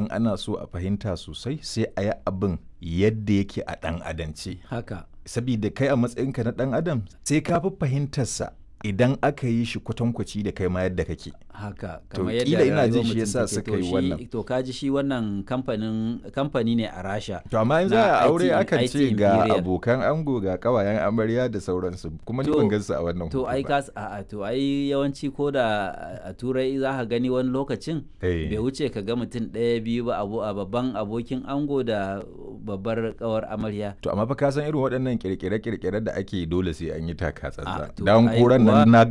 idan ana so a fahimta sosai sai a yi abin yadda yake a ɗan adance haka sabida kai a matsayinka na ɗan adam sai ka fi fahimtarsa idan aka yi shi kwatankwaci da kai ma yadda kake haka To, kamar kila yadda ina jin rayuwar shi mutum yasa take. suka To yi shi- wannan. to kaji shi wannan kamfanin kamfani ne a rasha to amma in Na za a aure IT akan IT ce ga Imperial. abokan ango ga kawayen amarya da sauransu kuma ni To- ban gansu a wannan to hoto ai ba. ka a to ai yawanci ko da a turai za ka gani wani lokacin Eh. bai wuce ka ga mutum ɗaya biyu ba abu a babban abokin ango da babbar kawar amarya To amma fa ka san irin waɗannan kirkire-kirkire da ake dole sai an yi taka Ah, tsantsan. to Dan ai koran kuwa- nan na